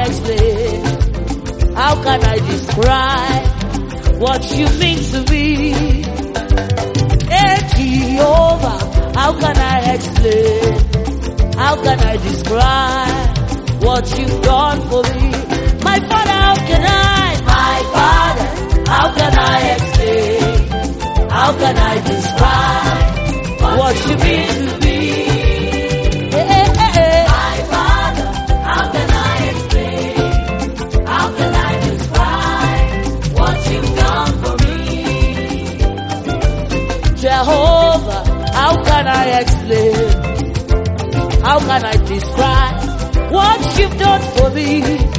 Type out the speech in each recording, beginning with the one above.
explain? How can I describe what you mean to me? Hey Jehovah, how can I explain? How can I describe what you've done for me? My father, how can I? My father, how can I explain? How can I describe what you mean to me? Hey, hey, hey, hey. My Father, how can I explain? How can I describe what you've done for me? Jehovah, how can I explain? How can I describe what you've done for me?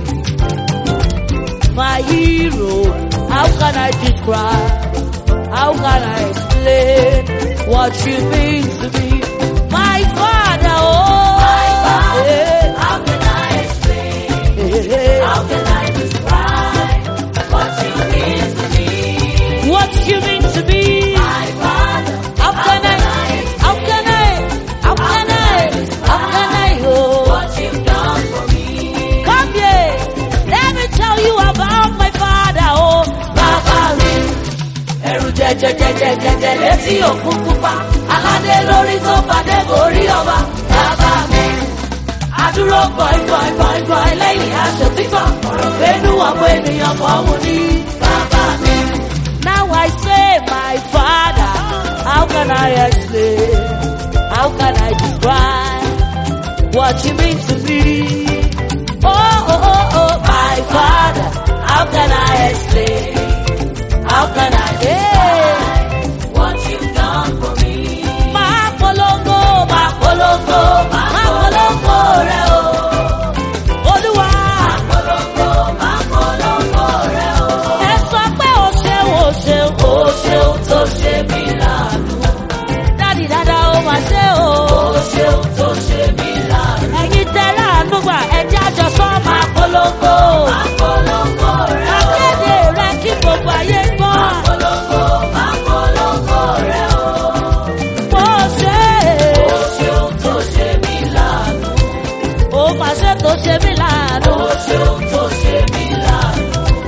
My hero, how can I describe? How can I explain what you mean to me? My father, oh, My Father, yeah, how can I explain? yeah, yeah. How can I describe what you mean to me? what you mean to me? My Father, How can I, how can I, how can I, how can I, oh. what you've done for me? Come here. Let me tell you about my father. Oh, Baba mi. Ẹrù jẹjẹjẹjẹjẹ létí òkun pupa. Aládé lórí tó fàdé borí ọba. Bàbá mi. Adúró gbọ̀ngbọ̀ngbọ̀ngbọ̀n lẹ́yìn aṣọ títọ̀. Ọ̀rọ̀ gbénú ọ̀pọ̀ ènìyàn kọ́ mu ní. Bàbá mi. Now I say, my father. How can I explain? How can I describe what you mean to me? Oh, oh, oh, oh, my father. How can I explain? How can I, yeah. What you've done for me. Máa polongo, máa polongo, máa polongo rẹ̀ o. Olúwa. Polongo, máa polongo rẹ̀ o. Ẹ sọ pé o ṣeun, o ṣeun, o Ó ṣeun tó ṣe mí láàánú. Dádì dáadáa ó máa ṣe o. Ó ṣeun tó ṣe mí láàánú. Ẹ̀yin tẹ láàánú gbà ẹjẹ́ àjọsọ máa polongo. Máa polongo rẹ̀ o. Akéde rẹ̀ kí gbogbo ayé gbọ́. Polongo, máa polongo rẹ̀ o. Mo ṣe Ó ṣeun tó ṣe mí láàánú. ó máa ṣe tó ṣe mí láàánú. Ó ṣeun tó ṣe mí láàánú.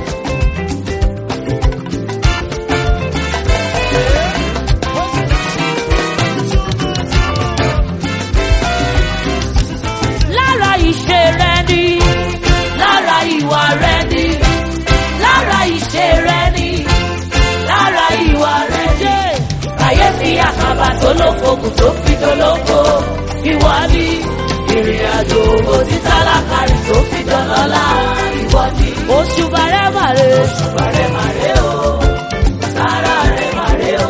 Lára ìṣe rẹ ni, Lára ìwà rẹ̀ ni, lára ìṣe rẹ̀ ni, lára ìwà rẹ̀ ni. ṣe Kàyéfì àkàbà tó lófokùn tó fi dolóko. Ìwọ ni ìrìn àjò òtí tálákàrí tó fi dọlọ́lá. Ìwọ ni oṣù bàrẹ́ màrè. òṣùbà rẹ̀ màrè o. Sára rẹ̀ màrè o.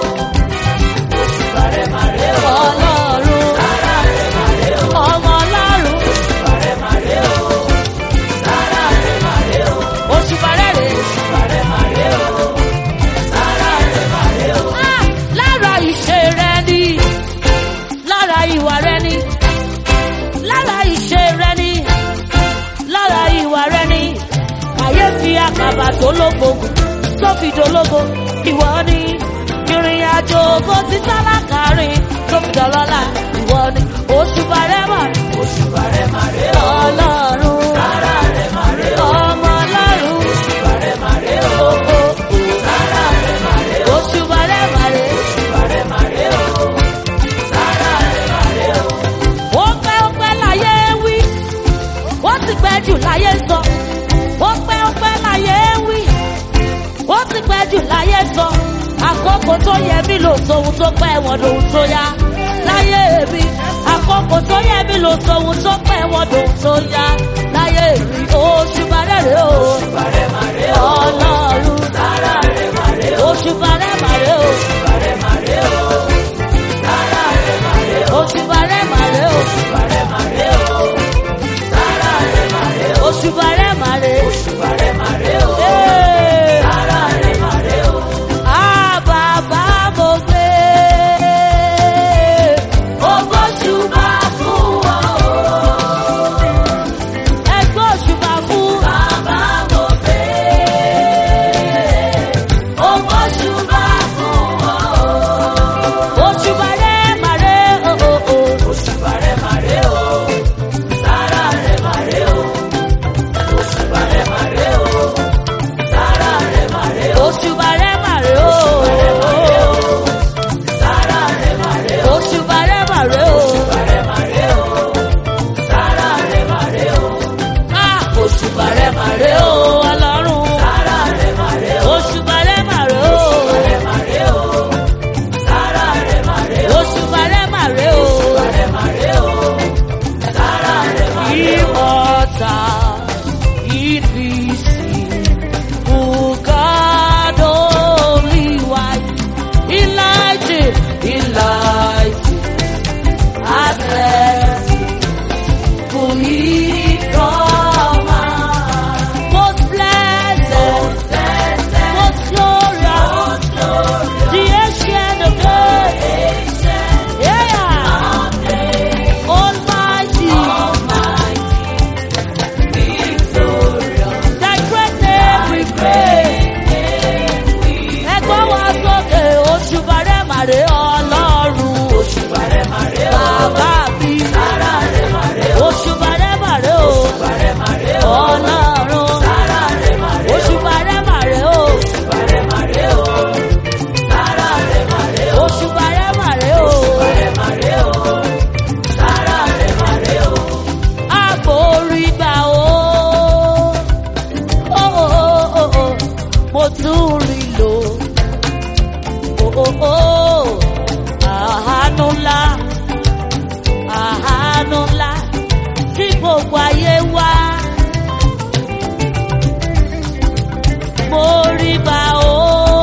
Òṣùbà rẹ̀ màrè o. Ọlọ́run Sára rẹ̀ màrè o. ọmọ ọlọ́run Òṣùbà rẹ̀ màrè o. Sára rẹ̀ màrè o. oṣù bàrẹ́ rè. Òṣùbà rẹ̀ màrè o. Sára rẹ̀ màrè o. Ah, lára ìṣe rẹ ni lára ìwà rẹ ni lára ìṣe rẹ ni lára ìwà rẹ ni kàyéfì àkàbà tó lógbògùn tó fi dológo ìwọ ni ìrìn àjò ògo ti tálákà rìn tó fi dọlọ́lá ìwọ ni oṣù bàrẹ́mà Òṣùbà rẹ̀ màrè o. ọlọ́run Sára rẹ̀ màrè o. ọmọ ọlọ́run Òṣùbà rẹ̀ màrè o. ó ó ó Sára rẹ̀ màrè o. oṣù bàrẹ́mà rè. Òṣùbà rẹ̀ màrè o. Sára rẹ̀ màrè o. ó pẹ́ ó pẹ́ láyé wí ó sì pẹ́ jù láyé sọ ó pẹ́ ó pẹ́ láyé wí ó sì pẹ́ jù láyé sọ àkókò tó yẹ mí lò sóhun tó pẹ́ wọn lòun tó yá láyé mi àkókò tó yẹ mí lò sóhun tó pẹ́ wọn lòun tó yá láyé mi oṣù bàrẹ́rẹ́ o Òṣùbà rẹ̀ màrè o. ọlọ́run Sára rẹ̀ màrè o. oṣù bàrẹ́màrẹ́ o Òṣùbà rẹ̀ màrè o. Sára rẹ̀ màrè o. oṣù bàrẹ́màrẹ́ o Òṣùbà rẹ̀ màrè o. Sára rẹ̀ màrè o. oṣù bàrẹ́màrẹ́ Òṣùbà rẹ̀ màrè o. Ee. Sára rẹ̀ màrè o. Ah, bàbá mo gbé. Ògbóṣùbà fún ọ o. Ẹgbẹ́ òṣùbà fún rẹ̀ màrè o ọlọ́run. sára rẹ̀ màrè o. Òṣùbà rẹ̀ màrè o. rẹ̀ màrè o. sára rẹ̀ màrè o. Òṣùbà rẹ̀ màrè o. rẹ̀ màrè o. sára rẹ̀ màrè o. Immortal, invisible, God only wise, enlightened, enlightened, access, who he from most blessed, most glorious, the ancient of days, yeah, almighty. Thy great name we praise. Ẹgbọ́n wa sókè òṣùbà rẹ̀ màrè ọlọ́run. Òṣùbà rẹ̀ màrè o. Bàbá mi. sára rẹ̀ màrè o. Òṣùbà rẹ̀ màrè o. Òṣùbà rẹ̀ màrè o. Ọlọ́run. sára rẹ̀ màrè o. Òṣùbà rẹ̀ màrè o. Òṣùbà rẹ̀ màrè o. sára rẹ̀ màrè o. Òṣùbà rẹ̀ màrè o. rẹ̀ màrè o. sára rẹ̀ màrè o. Àforí gbà o. Ó, ó, ó, ó, Mo tún rí lò. Ó, ó, ó, Àánú ńlá. Àánú ńlá tí gbogbo ayé wá. Mo rí gbà o.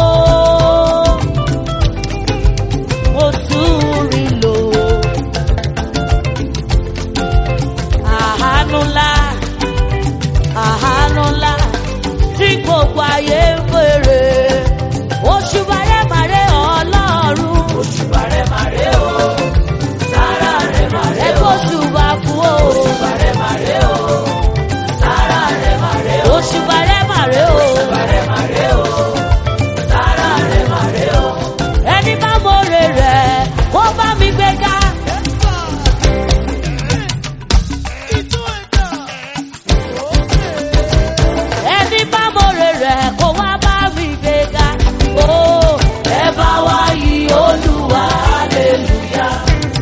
Mo tún rí lò. àánú ńlá àánú ńlá tí gbogbo ayé ń bèrè oṣù bàrẹ̀ màrẹ̀ ọlọ́run Òṣùbà rẹ̀ màrè o. sára rẹ̀ màrè o. ẹgbẹ́ oṣù bá fún o Òṣùbà rẹ̀ màrè o. sára rẹ̀ màrè o. oṣù bàrẹ̀ màrẹ̀ o Òṣùbà rẹ̀ màrè o. sára rẹ̀ màrè o. ẹni bá mọ̀rẹ̀ rẹ̀ kó bá mi gbéga. ẹni bá mọ̀rẹ̀ rẹ̀ kó wá bá mi gbéga. ó ẹ bá wá yí olúwa hallelujah.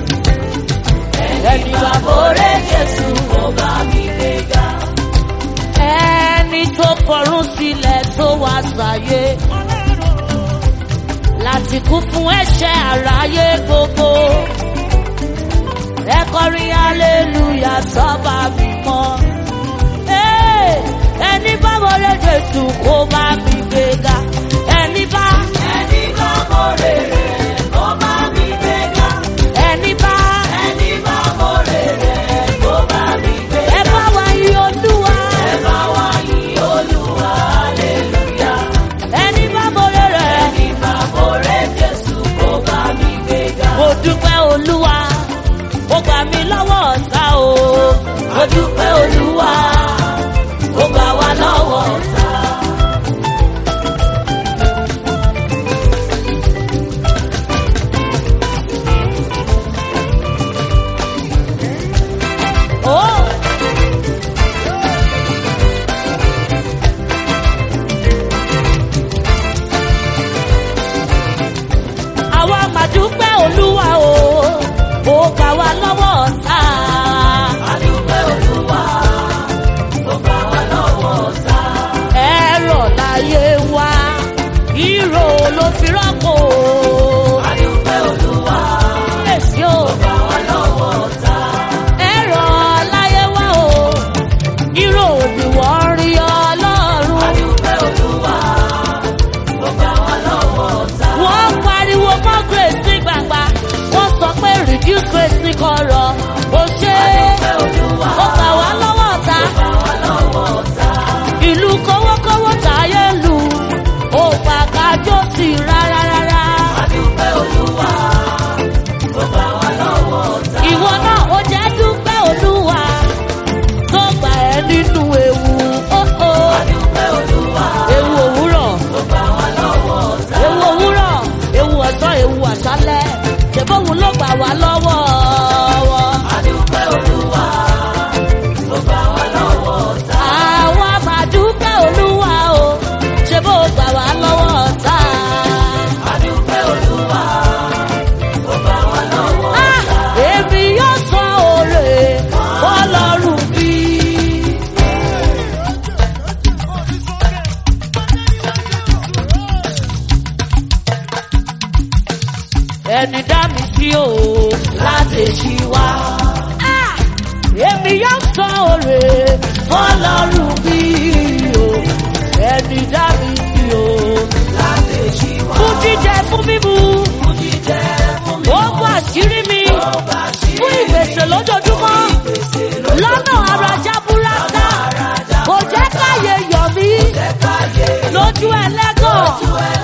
ẹni bá mọ̀rẹ̀ jésù kó bá mi gbéga. ẹni tó kọrún sílẹ̀ tó wá sáyé láti kú fún ẹ̀ṣẹ̀ àráyé gbogbo. ẹ kọrin hallelujah sọ́ba mímọ́. Hey, ẹni bá wọlé jésù kó bá mi gbéga. ẹni bá ẹni bá mọ̀rẹ̀ rẹ̀ kó bá mi gbéga. ẹni bá ẹni bá mọ̀rẹ̀ rẹ̀ kó bá mi gbéga. ẹ bá wa yí olúwa. ẹ bá wá yí olúwa hallelujah. ẹni bá wọlé rẹ̀. ẹni bá mọ̀rẹ̀ jésù kó bá mi gbéga. mo dúpẹ́ olúwa ó gbà mí lọ́wọ́ ọ̀tá o. mo dúpẹ́ olúwa ó gbà wá lọ́wọ́ ọ̀tá. Oh. àwa mà dúpẹ́ olúwa o ó gbà wá lọ́wọ́ ọ̀tá. a dúpẹ́ olúwa ó gbà wá lọ́wọ́ ọ̀tá. ẹ̀rọ láyé wa ìró ló fi rọ́pò. a dúpẹ́ olúwa èsì o ó gbà wá lọ́wọ́ ọ̀tá. ẹ̀rọ láyé wa o ìró ni wọ́n rí ọlọ́run. a dúpẹ́ olúwa ó gbà wá lọ́wọ́ ọ̀tá. wọ́n pariwo mọ́ grace ní gbàgbà wọ́n sọ pé reduce grace ní kọ̀rọ̀ ó ṣe a é dúpẹ́ olúwa ó gbà wá lọ́wọ́ ọ̀tá ó gbà wá lọ́wọ́ ọ̀tá. ìlú kówókówó táyé lù ó gbà kájọ́ sí rárá rárá a sí o. láti ṣí wá. Ah! Èmi yóò sọ òrè Fọlọ́run bí o, ẹni dá mi sí o. láti ṣí wá. Fún jíjẹ fún mímu, Fún jíjẹ fún mi. ó bọ́ àṣírí mi. Ó bá ṣí Fún ìgbésẹ̀ lójoojúmọ́, gbèsè lọ́nà arajà búrásá. lọ́jà Kò jẹ́ káyé yọ̀ mí káyé lójú ẹlẹ́gàn. ẹ̀